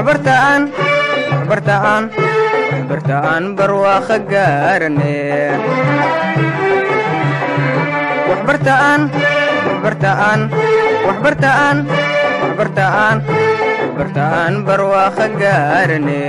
waxbartaan waxbartaan waxbartaan barwaaqo gaarane waxbartaan waxbartaan waxbartaan waxbartaan waxbartaan barwaaqo gaarane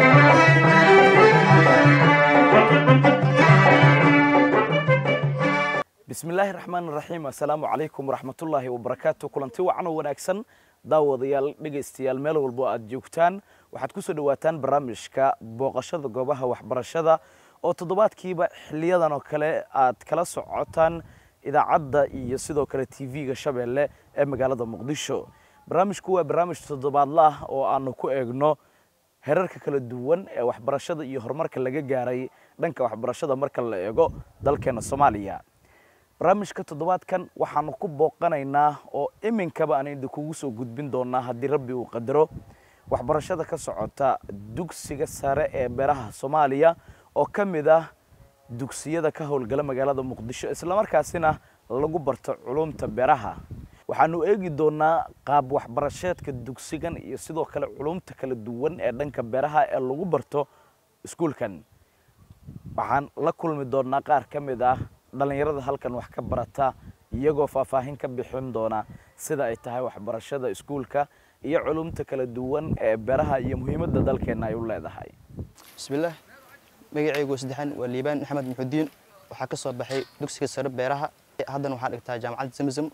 bismillaahi raxmaan raxiim assalaamu calaykum waraxmatullaahi wabarakaatu kulanti wacan oo wanaagsan daawadayaal dhegaystayaal meel walbo aad joogtaan waxaad ku soo dhowaataan barnaamijka booqashada goobaha waxbarashada oo toddobaadkiiba xiliyadan oo kale aad kala socotaan idaacadda iyo sidoo kale tv-ga shabeelle ee magaalada muqdisho barnaamijku waa barnaamij toddobaadla ah oo aanu ku eegno herarka kala duwan ee waxbarashada iyo horumarka laga gaaray dhanka waxbarashada marka la eego dalkeena soomaaliya barnaamijka toddobaadkan waxaanu ku booqanaynaa oo iminkaba aan idinkugu soo gudbin doonaa haddii rabbi uu qadaro waxbarashada ka socota dugsiga sare ee beeraha soomaaliya oo ka mid ah dugsiyada ka howlgala magaalada muqdisho islamarkaasina lagu barto culumta beeraha waxaanu eegi doonaa qaab waxbarasheedka dugsigan iyo sidoo kale culumta kala duwan ee dhanka beeraha ee lagu barto iskuulkan waxaan la kulmi doonaa qaar ka mid ah dhallinyarada halkan wax ka barata iyagoo faahfaahin ka bixin doona sida ay tahay waxbarashada iskuulka iyo culumta kala duwan ee beeraha iyo muhiimadda dalkeenna ay u leedahay bismillaah magacaygu saddexaan waa liibaan maxamed muxudiin waxaa ka soo baxay dugsiga sare beeraha haddana waxaan dhigtaa jaamacadda zamzam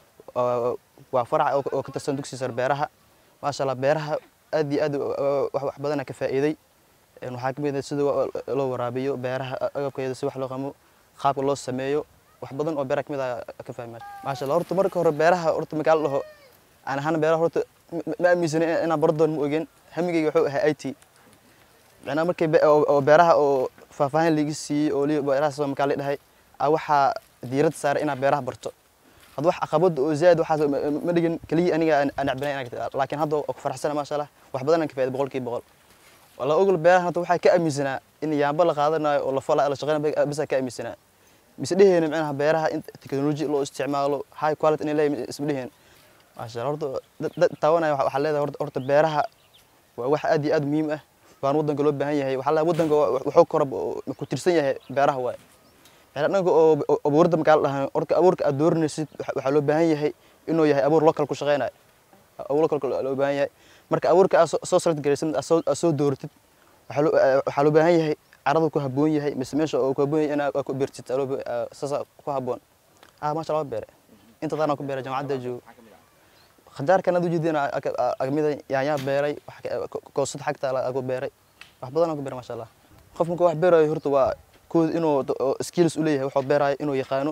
waa farac oo ka tirsan dugsiga sare beeraha maasha allah beeraha aad iyo aad wax badana ka faa'iiday waxaa ka mid ah sida loo waraabiyo beeraha agabkeeda si wax loo qamo qaabka loo sameeyo wax badan oo beeraha ka mid ah ka fahmaa maasha allah horta marka hore beeraha horta magaalo dhaho aan ahaan beeraha horta ma aaminsanin inaan baro doon ma ogeen hamigayga wuxuu ahaa i t macnaa markay oo beeraha oo faahfaahin laga siiyey oo lii beeraha soo makaa la dhahay a waxaa diiradda saaray inaa beeraha barto hadda wax caqabada oo zaad waxaas ma dhigin keliya aniga aan necbanay inaan laakiin hadda oo ku faraxsana maasha allah wax badan aan ka faa'iday boqolkiiba boqol wala ogol beeraha hadda waxaa ka aaminsanaa in yaamba la qaadanayo oo la falaa la shaqeynayo bisa ka aaminsanaa mise dheheyna macnaha beeraha in teknoloji loo isticmaalo high quality inay leeyahay isma dheheen maasha allah horta dad taawanaya waxaa leedahay horta horta beeraha waa wax aad iyo aad muhiim ah waan waddanka loo baahan yahay waxaa leedahay waddanka wuxuu kora ku tirsan yahay beeraha waaye macnaa dhanka oo abuurda makaa la dhahan horta abuurka aad dooranaysid waxaa loo baahan yahay inuu yahay abuur local ku shaqeynayo abuur local loo baahan yahay marka abuurka aad soo select garaysid aad soo dooratid waxaa loo baahan yahay caradu ku haboon yahay mise meesha oo ku haboon yahay inaad ku beertid saasa ku haboon ah maasha allah beere inta daana ku beeray jaamacadda joogo khajaarkan aad ujeedina kamida yaanyaa beeray koosad xagta ku beeray wax badan ku beeray maasha allah qof marka wax beerayo horta waa kood inuu skills u leeyahay wuxuu beerayo inuu yaqaano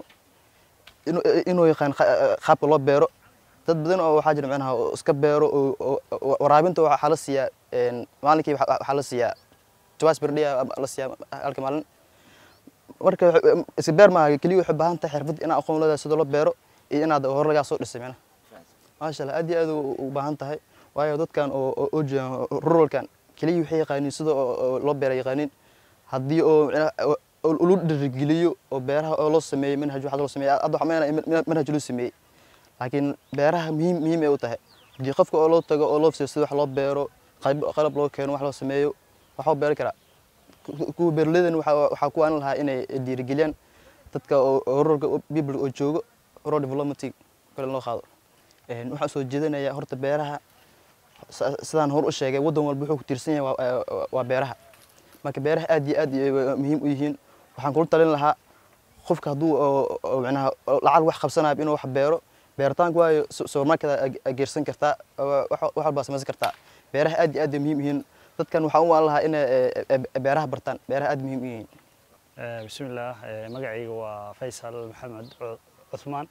inuu yaqaan qaabka loo beero dad badan oo waxaa jira macnaha iska beero waraabinta waxaa la siiyaa maalinkii waxaa la siiyaa twice per day la siiyaa halka maalin marka iska beer maaha keliya waxay baahan tahay xirfad inaad aqoon leedahay sida loo beero iyo inaad hore lagaa soo dhisay macnaha maasha allah aad iyo aad u baahan tahay waayo dadkan oo oo joogan ruralkan keliya waxay yaqaaniin sida loo beera yaqaaniin haddii oo lu dhirigeliyo oo beeraha oo loo sameeyo manhaj waxaa loo sameeyo hadda waxaa meenaya manhaj loo sameeyey laakiin beeraha muhiim muhiim ay u tahay haddii qofka oo loo tago oo loo fiiriyo sida wax loo beero qalab loo keeno wax loo sameeyo waxuu beeri karaa kuwa beeraleydan waxaa ku aan lahaa inay dhiirigeliyaan dadka oo ruralka people oo joogo rural development kale loo qaado waxaan soo jeedinayaa horta beeraha sidaan hor u sheegay waddan walba wuxuu ku tiirsan yahay waa beeraha marka beeraha aad iyo aad muhiim u yihiin waxaan kula talin lahaa qofka hadduu micnaha lacag wax qabsanayo inuu wax beero beeritaanku waayo supermarket geersan kartaa wax walbaa samaysan kartaa beeraha aad iyo aad muhiim yihiin dadkan waxaan u waan lahaa inay beeraha bartaan beeraha aad muhiim u yihiin bismillaah magacayga waa faysal maxamed cuthmaan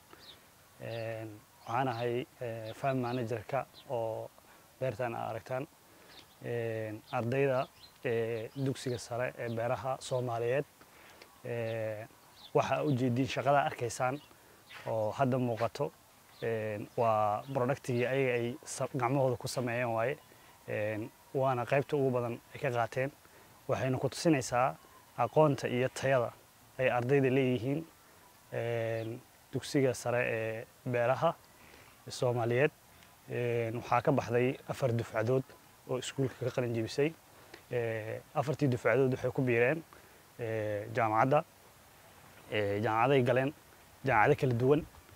waxaan ahay farm managerka oo beertan aad aragtaan ardayda dugsiga sare ee beeraha soomaaliyeed waxaa ujeediin shaqada arkaysaan oo hadda muuqato waa productigii ayaga ay gacmahooda ku sameeyeen waaye waana qaybta ugu badan ay ka qaateen waxayna ku tusinaysaa aqoonta iyo tayada ay ardayda leeyihiin dugsiga sare ee beeraha soomaaliyeed waxaa ka baxday afar dufcadood oo iskuulka ka qalin jebisay afartii dufcadood waxay ku biireen jaamacadda jaamacaday galeen jaamacado kala duwan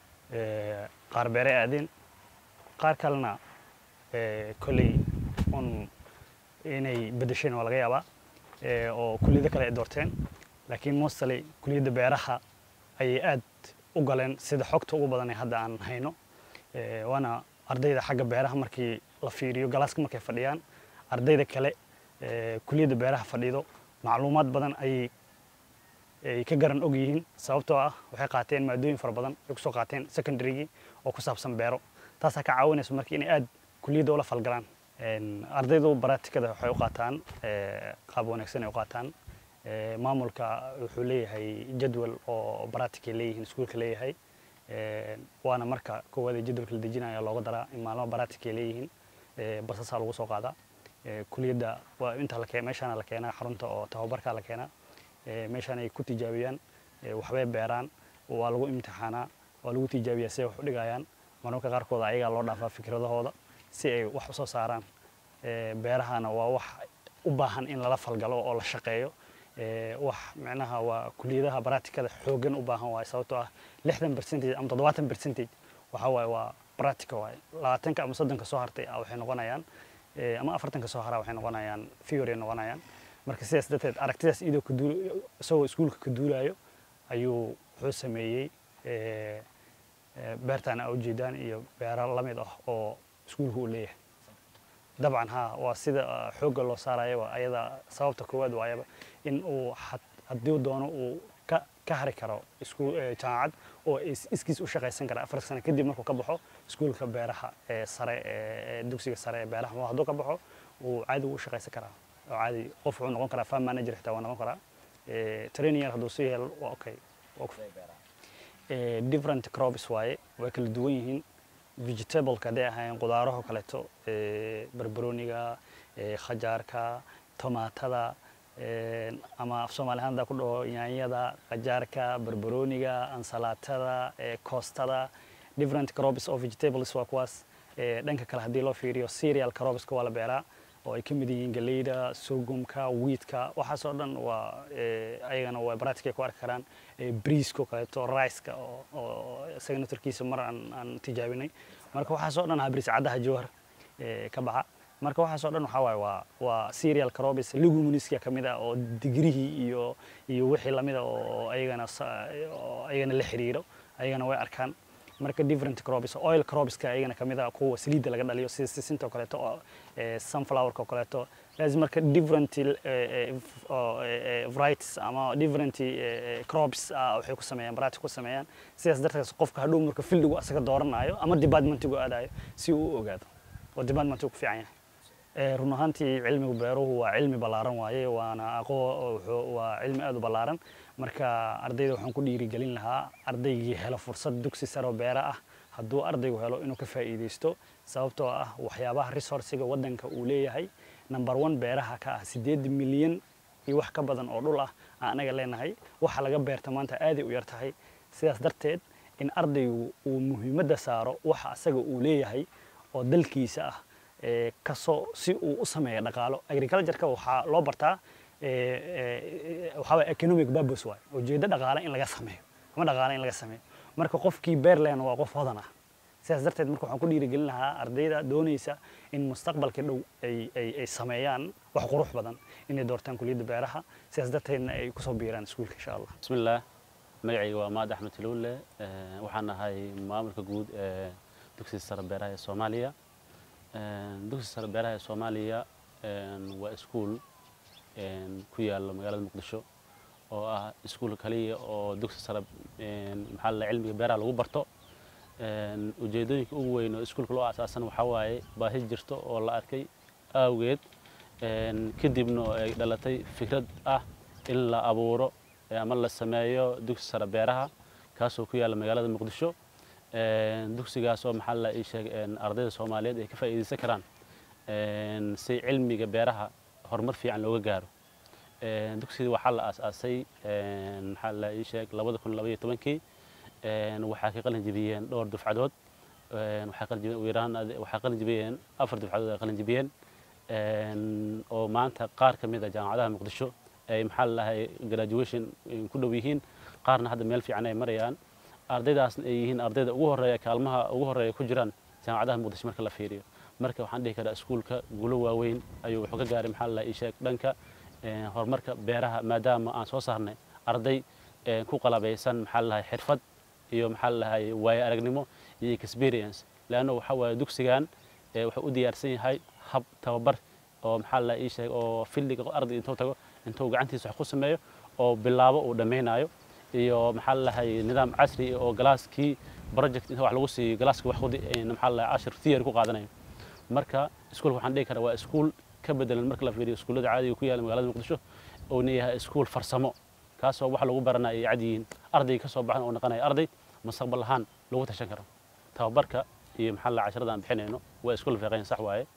qaar beere aadeen qaar kalena kolley un inay bedesheen waa laga yaabaa oo kulliyado kale ay doorteen laakiin mostly kulliyadda beeraha ayay aad u galeen sida xogta ugu badan ee hadda aan hayno waana ardayda xagga beeraha markii la fiiriyo galaaska markay fadhiyaan ardayda kale kulliyadda beeraha fadhido macluumaad badan ayay ay ka garan og yihiin sababtoo ah waxay qaateen maadooyin fara badan ay kusoo qaateen secondarygii oo ku saabsan beero taasaa ka caawinaysa marka inay aad kulliyadda ula falgalaan ardaydu baraatikada waxay u qaataan qaab wanaagsan ay u qaataan maamulka wuxuu leeyahay jadwal oo baraatik ay leeyihiin iskuulka leeyahay waana marka koowaad ee jadwalka la dejinaya looga daraa in maalmo baraatik ay leeyihiin basasaa lagu soo qaadaa kuliyadda waa inta la meeshaana la keenaa xarunta oo tababarkaa la keenaa meeshaan ay ku tijaabiyaan waxbay beeraan waa lagu imtixaanaa waa lagu tijaabiyaa si ay wax u dhigayaan marmarka qaarkood ayagaa loo dhaafaa fikradahooda si ay wax usoo saaraan beerahana waa wax u baahan in lala falgalo oo la shaqeeyo wax micnaha waa kuliyadaha baraatikada xooggan u baahan waaye sababtoo ah lixdan percentage ama toddobaatan percentage waxa waaye waa baraatika waaye labaatanka ama soddonka soo hartay waxay noqonayaan ama afartanka soo haraa waxay noqonayaan theory ay noqonayaan marka sidaas darteed aragtidaas iyadoo ka duul isagoo iskuulka ka duulayo ayuu wuxuu sameeyey beertaan aa ujeedaan iyo beero la mid ah oo iskuulka uu leeyahay dabcan ha waa sida xoogga loo saarayo waa ayada sababta koowaad waayaba in uu haddii doono uu ka ka hari karo iskuul jaamacad oo iskiis u shaqaysan kara afar sano kadib markuu ka baxo iskuulka beeraha ee sare ee dugsiga sare ee beeraha hadduu ka baxo uu caadi u shaqaysan karaa oo caadi qof wuxuu noqon karaa farm manager xitaa waa noqon karaa training yar hadduu sii helo waa okay different crops waaye way kala duwan yihiin vegetableka hadday ahaayeen qudaaraho kaleeto barbarooniga khajaarka tomaatada ama af soomaali ahaan haddaa ku dhaho yaanyada khajaarka barbarooniga ansalaatada koostada different crops of vegetables waa kuwaas dhanka kale haddii loo fiiriyo cereal cropska waa la beeraa oo ay ka mid yihiin galeyda sorghumka wiidka waxaasoo dhan waa ayagana waa baraatikay ku arki karaan briiska oo kaleeto riceka oo isaga naftarkiisa mar aan aan tijaabinay marka waxaasoo dhan habris caddaha jawhar ka baxa marka waxaasoo dhan waxaa waaye waa waa cereal crops leguminska ka mid ah oo digrihii iyo iyo wixii lamid a oo ayagana oo ayagana la xiriiro ayagana way arkaan marka different crops oil cropska ayagana kamid ah kuwa saliidda laga dhaliyo sida sisinta oo kaleeto oo sunflowerka oo kaleeto laazim marka different varieties ama different crops waxay ku sameeyaan baraatik ku sameeyaan sidaas darteed qofka hadhow marka fildigu asaga dooranayo ama departmentigu aadayo si uu u ogaado oo departmentigu ku fiican yahay run ahaantii cilmiga beeruhu waa cilmi ballaaran waaye waana aqoo waa cilmi aad u ballaaran marka ardayda waxaan ku dhiirigelin lahaa ardaygii helo fursad dugsi sare oo beera ah hadduu ardaygu helo inuu ka faa'iidaysto sababtoo ah waxyaabaha resourciga waddanka uu leeyahay number one beeraha ka ah sideed milyan iyo wax ka badan oo dhul ah aan anaga leenahay waxa laga beerta maanta aaday u yar tahay sidaas darteed in ardaygu uu muhiimadda saaro waxa asaga uu leeyahay oo dalkiisa ah kasoo si uu u sameeyo dhaqaalo agricultureka waxaa loo bartaa waxaa waye economic purpose waay ujeeddo dhaqaale in laga sameeyo ama dhaqaale in laga sameeyo marka qofkii beerland waa qof hodan ah sidaas darteed marka waxaan ku dhiirigelin lahaa ardayda doonaysa in mustaqbalka dhow ay ay ay sameeyaan wax qurux badan inay doortaan kuliyadda beeraha sidaas darteedna ay kusoo biiraan iskuulka insha allah bismillaah magacayga waa maad axmed tiluule waxaan ahay maamulka guud ee dugsiga sare beeraha ee soomaaliya dugsiga sare beeraha ee soomaaliya waa iskuul ku yaala magaalada muqdisho oo ah iskuul kaliya oo dugsi sare maxaa la cilmiga beeraha lagu barto ujeedooyinka ugu weyn oo iskuulka loo asaasan waxaa waaye baahi jirto oo la arkay awgeed kadibna ay dhalatay fikrad ah in la abuuro ama la sameeyo dugsi sare beeraha kaasoo ku yaala magaalada muqdisho dugsigaasoo maxaa la ii sheegay ardayda soomaaliyeed ay ka faa'iidaysan karaan si cilmiga beeraha horumar fiican looga gaaro dugsiga waxaa la aasaasay maxaa la ii sheeg labada kun labaiyo tobankii waxaa ka qalin jebiyeen dhowr dufcadood waxaa qalin jebiyeen ugu yaraan waxaa qalin jebiyeen afar dufcadood ay qalin jebiyeen een, oo maanta qaar ka mid a jaamacadaha muqdisho ay maxaa lalahay graduation ay ku dhow yihiin qaarna hadda meel fiican ay marayaan ardaydaasna ay yihiin ardayda ugu horeeya kaalmaha ugu horeeya ku jiraan jaamacadaha muqdisho marka la fiiriyo marka waxaan dhihi karaa iskuulka guulo waaweyn ayuu wuxuu ka gaaray maxaa lalahay isheeg dhanka een, horumarka beeraha maadaama aan soo saarnay arday een, ku qalabaysan maxaa lalahay xirfad iyo maxaa lalahay waayo aragnimo iyo experience leanna waxa waaye dugsigan ee wuxuu u diyaarsan yahay hab tababar oo maxaa la ii sheeg oo filliga arday intuu tago intuu gacantiisa wax ku sameeyo oo bilaabo uu dhammaynayo iyo maxaa la lahay nidaam casri ah oo galaaskii project inta wax lagu siiyo galaaska wax kudi maxaa la lahay cashir theory ku qaadanayo marka iskuulka waxaan dhihi karaa waa iskuul ka bedelan marka la fiiriyo iskuullada caadiga ku yaala magaalada muqdisho uuna yahay iskuul farsamo kaasoo wax lagu baranaya ay cad yihiin ardayga ka soo baxan oo noqonaya arday mustaqbal ahaan lagu tashan karo tababarka iyo maxaa la casharada aan bixinayno waa isku lafeeqayn sax waaye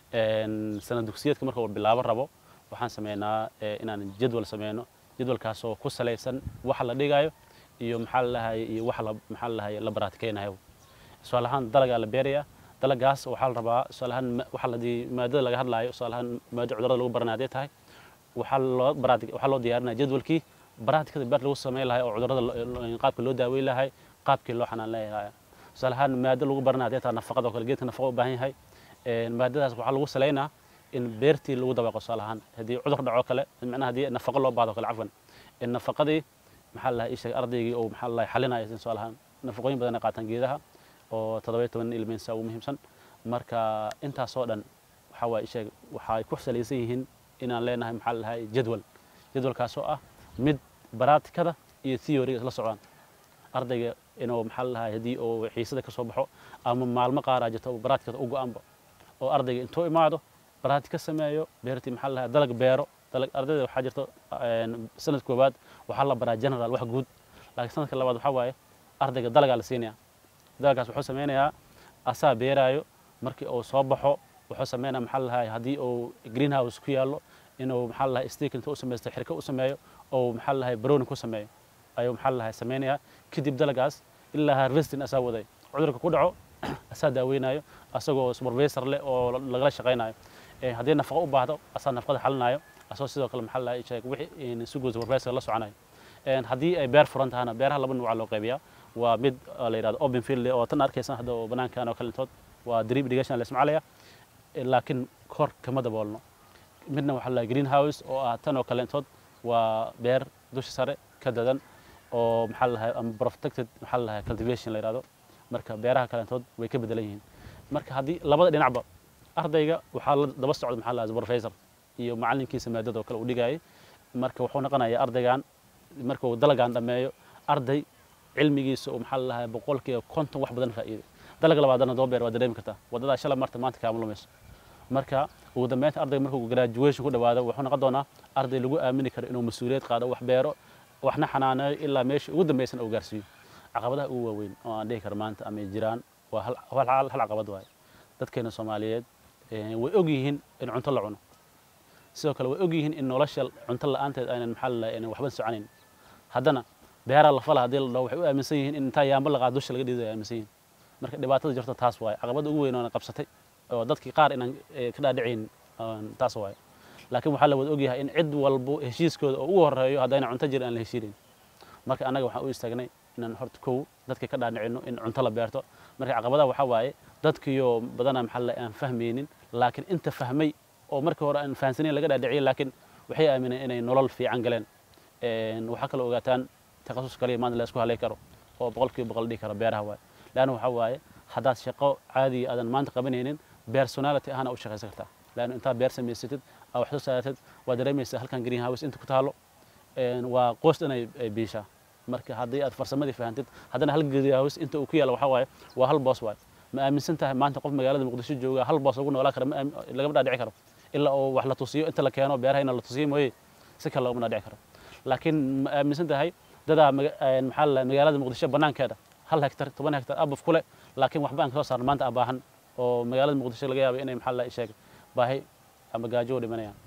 Een, sanad dugsiyeedka marka uu bilaabo rabo waxaan sameynaa eh, inaan jadwal sameyno jadwalkaasoo ku salaysan waxa la dhigayo iyo maxaa la lahay iyo waxa la maxaa la lahay la baraatikeynaayo tusaale ahaan dalagaa la beerayaa dalagaas waxaa la rabaa tusaale ahaan ma- waxa la di- maadada laga hadlaayo tusaale ahaan maado cudurada lagu baranaya hadday tahay waxaa loo baraati waxaa loo diyaarinaya jadwalkii baraatikada beer lagu sameyn lahay oo cudurada lo- lo- qaabka loo daaweyn lahay qaabkii loo xanaan leeyahay tusaale ahaan maado lagu baranaya hadday tahay nafaqada oo kale geedka nafaqa u baahan yahay Een, maadadaas waxaa lagu saleynaa in beertii lagu dabaaqo tusaale ahaan haddii cudur dhaco kale macnaha haddii nafaqo loo baahdo kale cafwan in nafaqadii maxaa la lahay ii sheeg ardaygii oo maxaa la lahay xalinaya tusaale ahaan nafaqooyin badan ay qaataan geedaha oo toddoba toban ilmiinsa ugu muhiimsan marka intaasoo dhan waxaa waa sheeg waxay ku salaysan yihiin inaan leenahay maxaa la lahay jadwal jadwalkaasoo ah mid baraatikada iyo theoryga isla socdaan ardayga inuu maxaa la lahay haddii uu xiisada ka soo baxo ama maalmo qaaraa jirto oo baraatikada u go-anba oo ardayga intuu imaado baraati ka sameeyo beertii maxaa la lahay dalag beero dalag ardayda waxaa jirto een, sanad koowaad waxaa la baraa general wax guud laakiin sanadka labaad waxaa waaye ardayga dalagaa la siinaya dalagaas wuxuu sameynayaa asaa beeraayo markii uu soo baxo wuxuu sameynaya maxaa la lahay haddii uu greenhouse ku yaallo inuu maxaa la lahay stick intuu u samaysto xirka u sameeyo oo maxaa la lahay browning ku sameeyo ayuu maxaa la lahay sameynayaa kadib dalagaas ilaa harvesting asaa waday cudurka ku dhaco asaa daaweynayo asagoo supervisor leh oo lagala shaqaynayo Ee, haddii nafaqo u baahdo asaa nafaqada xalinayo asagoo sidoo kale maxaa la lahay sheeg wixii si guud supervisor la soconayo Een, haddii ay beer furan tahana beeraha laba nuuca loo qaybiyaa waa mid oo la yidhahdo open field oo tan arkaysan hadda oo banaankan oo kalintood waa drip irrigation la ismacalaya laakiin kor kama daboolno midna waxaa la greenhouse oo ah tan oo kalentood waa beer dusha sare ka dadan oo maxaa la lahay ama protected maxaa la lahay cultivation la yidhahdo marka beeraha kalentood way ka bedelan yihiin marka haddii labada dhinacba ardayga waxaa la daba socda maxaa la lahay professor iyo macalinkiisa maadada oo kale uu dhigayay marka wuxuu noqonayaa ardaygan marka uu dalagan dhammeeyo arday cilmigiisa oo maxaa la lahay boqolkiiba konton wax badan faa'iiday dalaga labaadana daba beer waa dareemi kartaa waddadaa shala marta maanta kaama lumayso marka ugu dambeynta ardayga markuu graduation ku dhawaado wuxuu noqon doonaa arday lagu aamini karo inuu mas-uuliyad qaado wax beero waxna xanaaneeyo ilaa meesha ugu dambeysana uu gaarsiiyo caqabadaha ugu waaweyn oo aan dhihi karo maanta ama ay jiraan waa hal hal hal hal caqabad waaye dadkeena soomaaliyeed eh, way og yihiin in cunto la cuno sidoo kale way og yihiin in nolosha cunto la'aanteed aynan maxaa la lahay waxba soconayn haddana beeraha la fala haddii la dhaho waxay u aaminsan yihiin in intaa yaamba la qaado dusha laga dhiido ay aaminsan yihiin marka dhibaatada jirto taas waaye caqabada ugu weyn oo na qabsatay oo dadkii qaar inaan eh, ka dhaadhicayn een, taas waaye laakiin waxaa la wada ogyahay in cid walbo heshiiskooda oo ugu horeeyo haddayna cunto jirin aan la heshiinayn marka annaga waxaan u istaagnay inaan horta kow dadka ka dhaadhicino in cunto la beerto marka caqabadaha waxaa waaye dadkiyo badanaa maxaa la aan fahmaynin laakiin inta fahmay oo markii hore aan fahansanayn laga dhaadhiciyay laakiin waxay aamineen inay nolol fiican galeen Een, waxaa kaloo ogaataan takhasus kaliya maanta la isku halay karo oo boqolkiiba boqol dhihi karo beeraha waaye leanna waxaa waaye haddaad shaqo caadiya aadan maanta qabanaynin personality ahana u shaqaysan kartaa leanna intaad beer samaysatid aa wax soo saartid waa dareemaysaa halkan greenhouse inta ku taalo Een, waa qoys dhan ay ay biishaa marka haddii aad farsamadii fahantid haddana hal greenhouse inta uu ku yaalo waxaa waaye waa hal boos waaye ma aaminsan tahay maanta qof magaalada muqdisho jooga hal boos lagu noolaa karo ma aam- lagama dhaadhici karo ilaa oo wax la tusiyo inta la keeno beerahayna la tusiyo mooye si kale loogama dhaadhici karo laakiin ma aaminsan tahay dadaa maga- een, maxaa la lahay magaalada muqdisho banaankeeda hal hektar toban hektar abaf kule laakiin waxba aan kasoo saarno maanta aan baahan oo magaalada muqdisho laga yaabo inay maxaa la lahay sheeg baahi ama gaajo u dhimanayaan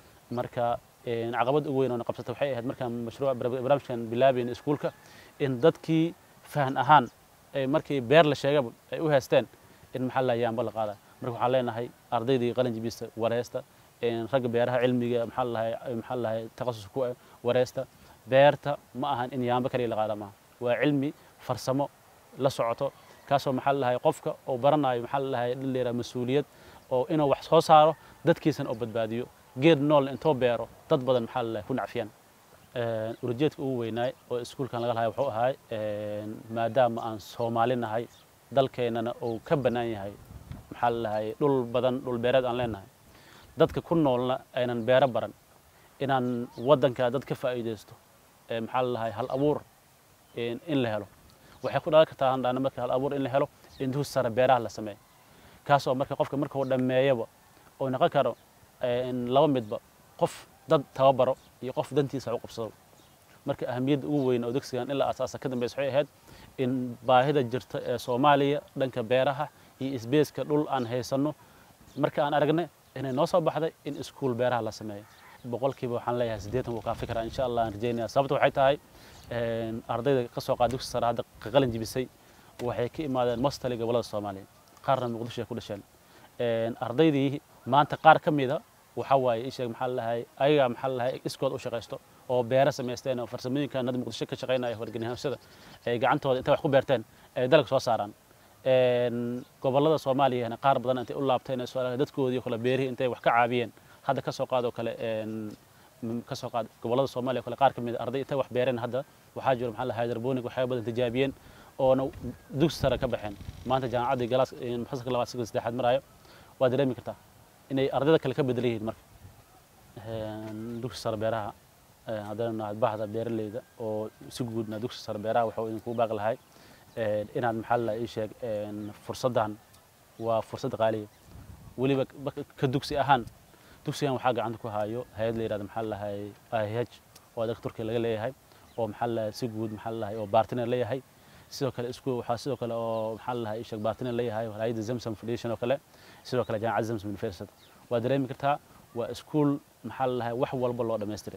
marka een, caqabad ugu weyn oo na qabsatay waxay ahayd markaan mashruuc barnaamijkan bilaabayn iskuulka in dadkii fahan ahaan ay markii beer la sheegaba ay u haysteen in maxaa la yaamba la qaada marka waxaan leenahay ardaydii qalin jibista wareysta ragga beeraha cilmiga maxaa lahay maxaa lahay takhasus ku ah wareysta beerta ma ahan in yaamba kaliya la qaada maaha waa cilmi farsamo la socoto kaasoo maxaa lahay qofka oo baranayo maxaa lahay dhalinyara mas-uuliyad oo inuu wax soo saaro dadkiisana oo badbaadiyo geed nool intoo beero dad badan maxaa lahay ku nacfiyaan urajeedka ugu weynaay oo iskuulkan laga lahay wuxuu ahay maadaama aan soomaali nahay dalkeennana uu ka bannaan yahay maxaa lahay dhul badan dhul beereed aan leenahay dadka ku noolna aynan beero baran inaan waddanka dad ka faa'iidaysto maxaa lahay hal abuur in la helo waxay ku dhalan kartaa handhaana marka hal abuur in la helo in dus sare beeraha la sameeyo kaasoo marka qofka marka uu dhammeeyaba oo noqon karo laba midba qof dad tababaro iyo qof dantiisa u qabsado marka ahamiyadda ugu weyn oo dugsigan ilaa asaasa ka dambaysa waxay ahayd in baahida jirta ee soomaaliya dhanka beeraha iyo isbeeska dhul aan haysanno marka aan aragnay inay noo soo baxday in iskuul beeraha la sameeyo boqolkiiba waxaan leeyahay siddeetan wuu kaa fikraa insha allah aan rajeynaya sababta waxay tahay ardayda ka soo qaada dugsi sare hadda qalin jibisay waxay ka imaadeen mostali gobolada soomaaliya qaarna muqdisho ay ku dhasheen ardaydii maanta qaar ka mida waxa waaye isheeg maxaa lahay ayaga maxaa lahay iskood u shaqaysto oo beero samaysteen oo farsamooyinkan hadda muqdisho ka shaqaynaya warganihashada ay gacantooda intay wax ku beerteen ay dalag soo saaraan gobolada soomaaliyana qaar badan intay u laabteen ee soo dadkoodii kale beerihii intay wax ka caabiyeen hadda ka soo qaado kale ka soo qaad gobolada soomaaliya kale qaar ka mid arday intay wax beereen hadda waxaa jiro maxaa lahay hydroponic waxyaaba badan tijaabiyeen oona dugsi sare ka baxeen maanta jaamacaddii galaas fasalka labaad siga saddexaad maraayo waa dareemi kartaa inay ardayda kale ka bedelan yihiin marka dugsi sare beeraha haddana naad bahda beeraleyda oo si guudna dugsi sare beeraha waxuu idinkugu baaqi lahay inaad maxaa la ii sheeg fursaddan waa fursad qaaliya weliba ka dugsi ahaan dugsigan waxaa gacanta ku hayo hay-ad la yidhahdo maxaa lahay IH oo dalka turkiya laga leeyahay oo maxaa lahay si guud maxaa lahay oo bartiner leeyahay sidoo kale isku waxaa sidoo kale oo maxaa lahay ii sheeg bartiner leeyahay hay-adda Zamzam Foundation oo kale sidoo kale jaamacadda Zamzam University waa dareemi kartaa waa iskuul maxaa lahay wax walba loo dhammaystiray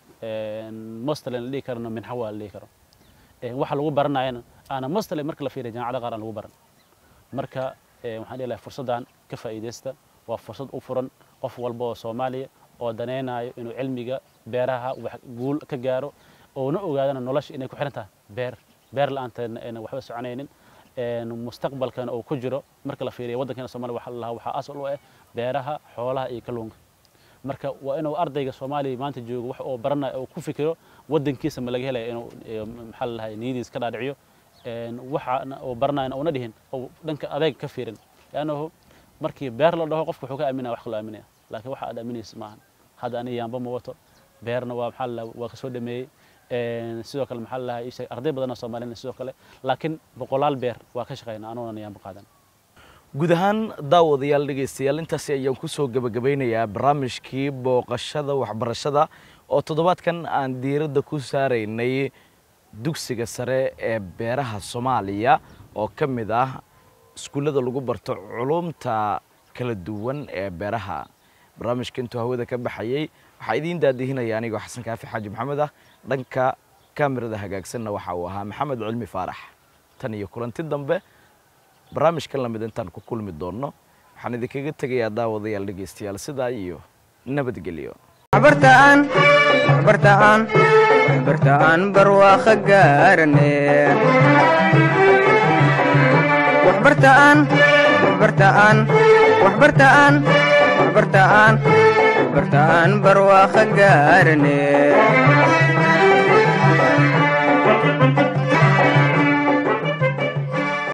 mostly la dhihi karno minxa waa la dhihi karo waxa lagu baranayana aana mostly marka la fiiriyo jaamacada qaar aan lagu baran marka waxaan dhihi lahay fursaddan ka faa'iidaysta waa fursad u furan qof walba oo soomaaliya oo danaynayo inuu cilmiga beeraha wax guul ka gaaro oona ogaadana nolosha inay ku xiran tahay beer beer la-aanteedna ayna waxba soconaynin mustaqbalkana uu ku jiro marka la fiiriyo waddankeena soomaaliya waxaa lahaa waxaa asal u ah beeraha xoolaha iyo kalluunka marka waa inuu ardayga soomaaliya maanta joogo wax oo baranayo oo ku fikiro waddankiisa ma laga helaya inuu maxaa la lahay niyadiis ka dhaadhiciyo waxa oo baranayana uuna dhihin oo dhanka adeeg ka fiirin lannahu markii beer la dhaho qofka wuxuu ka aaminaya wax kaloo aaminaya laakiin waxa aad aaminaysa maahan hadda aniga yaamba ma wato beerna waa maxaa la waa kasoo dhameeyey sidoo kale maxaa la lahay isheeg arday badan oo soomaaliyana sidoo kale laakiin boqolaal beer waa ka shaqaynaa anuunan yaamba qaadan guud ahaan daawadayaal dhegaystayaal intaasi ayaan kusoo gebagabeynayaa barnaamijkii booqashada waxbarashada oo toddobaadkan aan diiradda ku saaraynay dugsiga sare ee beeraha soomaaliya oo ka mid ah iskuullada lagu barto culumta kala duwan ee beeraha barnaamijka intuu hawada ka baxayey waxaa idiin daadihinaya anigoo xasan kaafi xaaji maxamed ah dhanka kamirada hagaagsanna waxa uu ahaa maxamed cilmi faarax tan iyo kulanti dambe barnaamijkan lamid intaan ku kulmi doonno waxaan idinkaga tegayaa daawadayaal dhegaystayaal sidaa iyo nabadgelyo waxbartaan waxbartaan waxbartaan barwaaqo gaarane waxbartaan waxbartaan waxbartaan waxbartaan waxbartaan barwaaqo gaarane